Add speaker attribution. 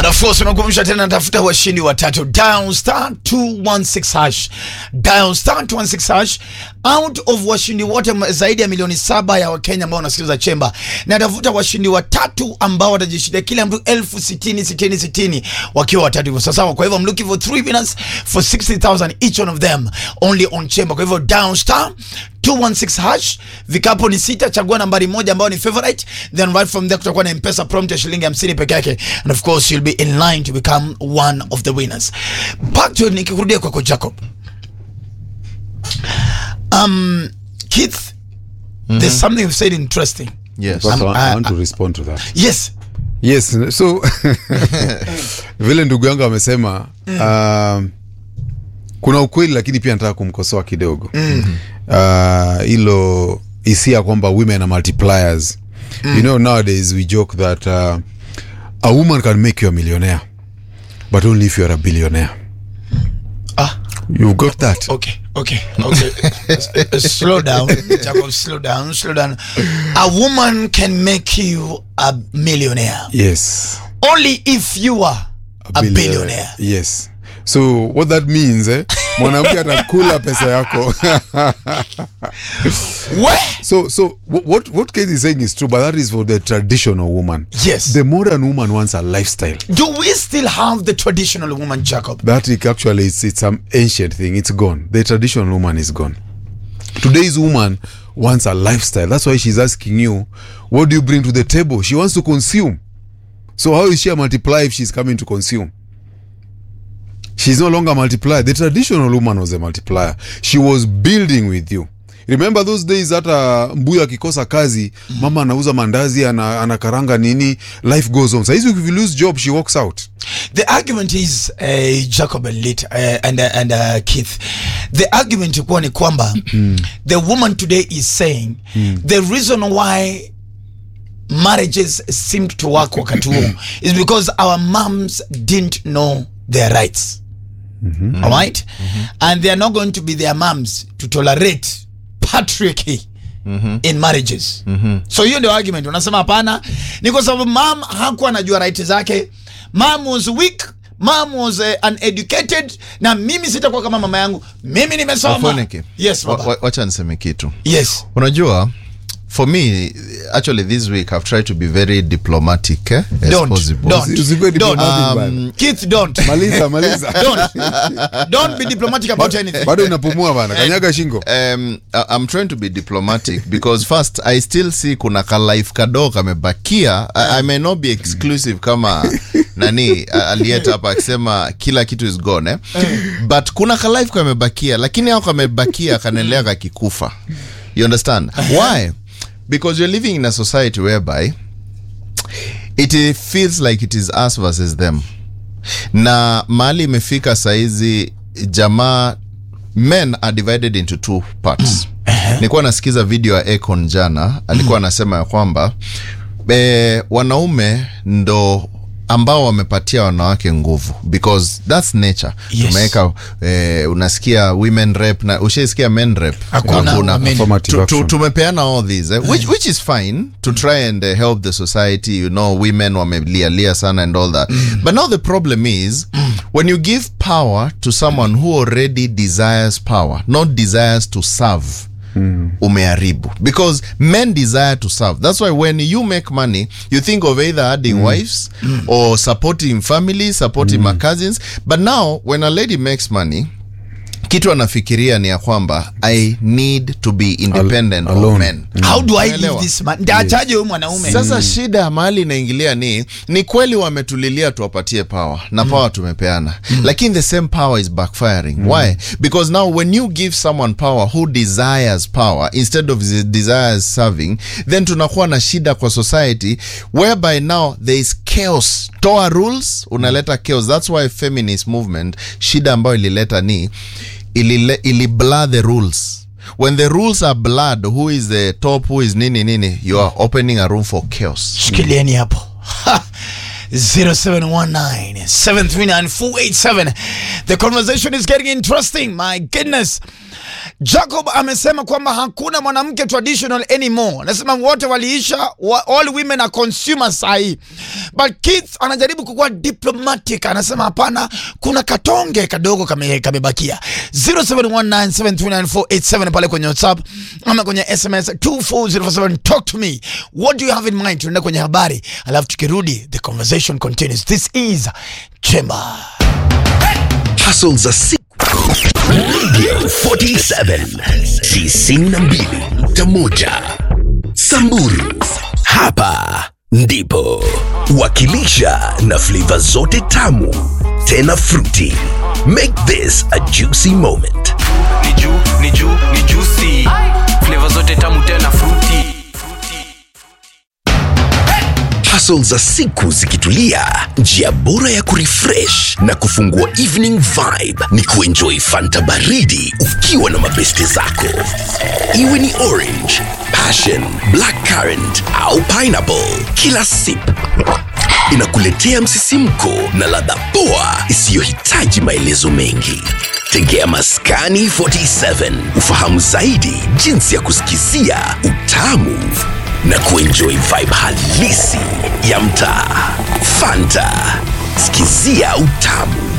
Speaker 1: And of course unakumbusha tena natafuta washindi watatu dial star 216 hash dial star 216 hash out of washindi wote m- zaidi ya milioni saba ya wakenya ambao wanasikiliza chemba natafuta washindi watatu ambao watajishindia kila mtu elfu sitini sitini sitini wakiwa watatu hivyo sawasawa kwa hivyo I'm looking for three winners for 60000 each one of them only on chemba kwa hivyo dial star 216 hash vikapo ni sita chagua nambari moja ambayo ni favorite then right from there kutakuwa na mpesa prompt ya shilingi 50 peke yake and of course you'll be in line to become one of the winners back to nikikurudia kwako jacob um keith there's something you've said interesting
Speaker 2: Yes.
Speaker 3: But
Speaker 1: Um,
Speaker 3: I, I
Speaker 1: uh,
Speaker 3: want to respond to that.
Speaker 1: yes
Speaker 3: Yes, so vile ndugu yangu amesema um, kuna ukweli lakini pia nataka kumkosoa kidogo Ah, hilo uh, hisia kwamba women are multipliers you know nowadays we joke that uh, a woman can make you a millionaire but only if you are a billionaire
Speaker 1: ah
Speaker 3: you've got that
Speaker 1: okay okay okay S- uh, slow down jacob slow down slow down a woman can make you a millionaire
Speaker 3: yes
Speaker 1: only if you are a, billionaire
Speaker 3: yes so what that means eh, mwanamke atakula pesa yako
Speaker 1: Where?
Speaker 3: So, so wh- what what Kate is saying is true, but that is for the traditional woman.
Speaker 1: Yes.
Speaker 3: The modern woman wants a lifestyle.
Speaker 1: Do we still have the traditional woman, Jacob?
Speaker 3: That it actually it's it's some ancient thing. It's gone. The traditional woman is gone. Today's woman wants a lifestyle. That's why she's asking you, what do you bring to the table? She wants to consume. So how is she a multiplier if she's coming to consume? She's no longer a multiplier. The traditional woman was a multiplier. She was building with you. Remember those days hata mbuyu akikosa kazi mama anauza mandazi ana, anakaranga nini life goes on saizi if you lose job she walks out
Speaker 1: The argument is uh, Jacob and Lit uh, and uh, and uh, Keith. The argument kuwa ni kwamba the woman today is saying the reason why marriages seemed to work wakati huo is because our moms didn't know their rights. All right? And they are not going to be their moms to tolerate patriarchy in marriages. So hiyo ndio argument. Unasema hapana, ni kwa sababu mom hakuwa anajua right zake. Mom was weak. Mom was uh, uneducated na mimi sitakuwa kama mama yangu. Mimi nimesoma.
Speaker 2: Wafoneke.
Speaker 1: Yes,
Speaker 2: Wa-
Speaker 1: baba.
Speaker 2: wa- wacha niseme kitu
Speaker 1: Yes.
Speaker 2: unajua for me actually this week i've tried to be very diplomatic eh, as
Speaker 1: Don't.
Speaker 2: possible
Speaker 1: Don't.
Speaker 3: Usi- usikue
Speaker 1: Don't.
Speaker 3: diplomatic bana.
Speaker 1: Um, Keith, don't.
Speaker 3: maliza maliza
Speaker 1: don't. Don't be diplomatic about anything.
Speaker 3: bado inapumua bana kanyaga shingo
Speaker 2: um, I- I'm trying to be diplomatic because first I still see kuna ka life kadogo kamebakia I, I may not be exclusive kama nani a- aliyeta hapa akisema kila kitu is gone eh? but kuna ka life kamebakia lakini ao kamebakia kanaendelea kakikufa you understand why because you're living in a society whereby it eh, feels like it is us versus them na mahali imefika saizi jamaa men are divided into two parts nilikuwa nasikiza video ya Akon jana alikuwa anasema ya kwamba e, wanaume ndo ambao wamepatia wanawake nguvu because that's nature
Speaker 1: Yes.
Speaker 2: tumeweka eh, unasikia women rep na ushaisikia men rep
Speaker 1: Hakuna. I mean,
Speaker 3: Affirmative
Speaker 2: Tu- tu-
Speaker 3: action.
Speaker 2: tumepeana all these eh, which, which is fine to try and uh, help the society you know women wamelialia sana and all that but now the problem is when you give power to someone who already desires power not desires to serve umeharibu because men desire to serve that's why when you make money you think of either adding wives or supporting families supporting my cousins but now when a lady makes money kitu anafikiria ni ya kwamba i need to be independent of
Speaker 3: alone.
Speaker 2: men
Speaker 1: How do I leave
Speaker 2: Unaelewa?
Speaker 1: this man? Ndaachaje huyu mwanaume?
Speaker 2: sasa shida ya mahali inaingilia ni ni kweli wametulilia tuwapatie power na power tumepeana lakini the same power is backfiring why because now when you give someone power who desires power instead of the desires serving then tunakuwa na shida kwa society whereby now there is chaos toa rules unaleta chaos that's why feminist movement shida ambayo ilileta ni ilile, ili blur the rules when the rules are blurred who is the top who is nini nini you are opening a room for chaos
Speaker 1: shikilieni hapo Ha! 0719 739 487 the conversation is getting interesting my goodness Jacob amesema kwamba hakuna mwanamke traditional anymore. Anasema wote waliisha, wa, all women are consumers sahi. But kids anajaribu kukuwa diplomatic, anasema hapana, kuna katonge kadogo kame kamebakia. 0719739487 pale kwenye WhatsApp ama kwenye SMS 24047 talk to me. What do you have in mind? Tunaenda kwenye habari, alafu tukirudi the conversation continues. This is Chemba.
Speaker 4: Hustle za siku Radio 47 92.1 Samburu hapa ndipo wakilisha na flavor zote tamu tena fruity make this a juicy moment
Speaker 5: ni juu ni juu ni juicy flavor zote tamu tena fruity
Speaker 4: Hustle za siku zikitulia, njia bora ya kurefresh na kufungua evening vibe ni kuenjoy fanta baridi ukiwa na mabeste zako, iwe ni orange, passion, black currant au pineapple. Kila sip inakuletea msisimko na ladha poa isiyohitaji maelezo mengi. Tegea Maskani 47 ufahamu zaidi jinsi ya kusikizia utamu na kuenjoy vibe halisi ya mtaa. Fanta, sikizia utamu.